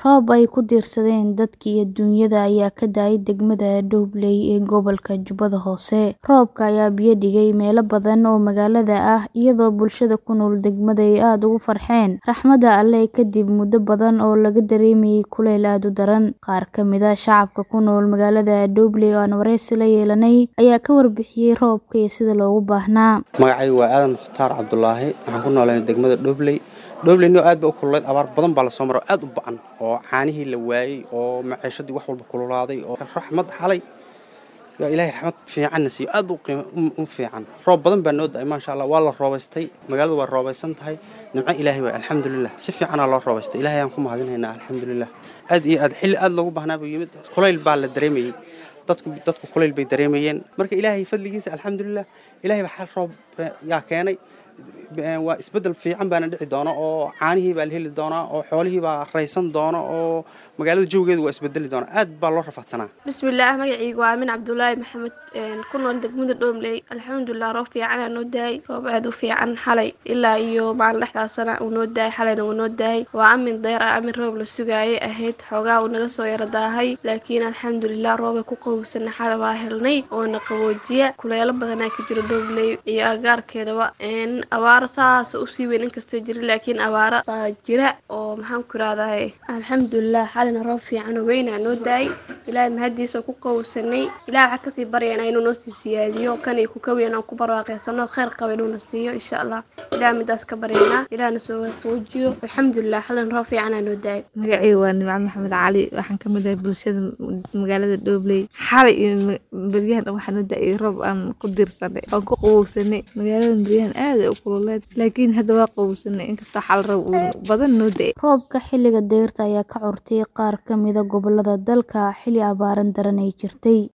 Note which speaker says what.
Speaker 1: Roob ay ku diirsadeen dadka iyo dunyada ayaa ka da'ay degmada Dowley ee gobolka Jubbada Hoose. Roobka ayaa biyo dhigay meelo badan oo magaalada ah iyadoo bulshada ku nool degmada ay aad ugu farxeen raxmadda Alle kadib muddo badan oo laga dareemayay kulayl aad u daran. Qaar ka mid ah shacabka ku nool magaalada Dowley oo aan wareysi la yeelanay ayaa ka warbixiyay roobka iyo sida loogu baahnaa.
Speaker 2: Magacaygu waa Aadan Mukhtaar Cabdulaahi waxaan ku noolahay degmada Dowley. Dowley aad bay u kululayd abaar badan baa la soo maray aad u ba'an oo caanihii la waayay oo maciishadii wax walba kululaaday oo raxmad xalay yaa ilaahay raxmad fiicanna siiyo aad u qiimo u fiican roob badan baa noo da'ay maasha Allah waa la roobaystay magaaladu waa roobaysan tahay nimco ilaahay waa alxamdulilah si fiicanaa loo roobaystay ilaahay aan ku mahadinaynaa alxamdulilah aad iyo aad xilli aad loogu baahnaa buu yimid kulayl baa la dareemayay dadku dadku kulayl bay dareemayeen marka ilaahay fadligiisa alxamdulilah ilaahay baa xal roob yaa keenay waa isbeddel fiican baana dhici doona oo caanihii baa la heli doonaa oo xoolihii baa raysan doona oo magaalada jawgeedu waa isbedeli doona aad baa loo rafaadsanaa
Speaker 3: bismillaah magacaygu waa amin cabdulaahi maxamed ku nool degmada dhoomley alxamdulilah roob fiicanaa noo daayay roob aad u fiican xalay ilaa iyo maalin dhexdaasana uu noo daayay xalayna wuu noo daayay waa amin deer ah amin roob la sugaayay ahayd xoogaa uu naga soo yara daahay laakiin alxamdulilah roobay ku qawowsana xalay waa helnay oona qaboojiya kuleelo badanaa ka jiro dhoomley iyo agaarkeedaba abaaro saas usii weyn inkastoo jira laakiin abaaro baa jira oo maxaan ku irahdaay alxamdulilah xalina roob fiican oo weynaa noo daayay ilaahay mahadiisa ku qawowsanay ilahay waxaa kasii baryana inuu noo sii siyaadiyo kan iyo kukaweyn aan ku barwaaqeysano kheyr qaba inuuna siiyo insha allah ilahay midaas ka baryanaa ilahna soo qoojiyo alxamdulilah xalina roob fiicanaa noo daayay
Speaker 4: magacayga waa nimco maxamed cali waxaan ka mid ahay bulshada magaalada dhobley xalay iyo beryahan waxaa noo da-ay roob aan ku diirsanay aan ku qawowsanay magaalada beryahan aad ay u kululeed laakiin hadda waa qawowsanay inkastoo xal roob uu badan noo da-ay
Speaker 1: Roobka xilliga dayrta ayaa ka curtay qaar ka mid ah gobollada dalka xilli abaaran daran ay jirtay.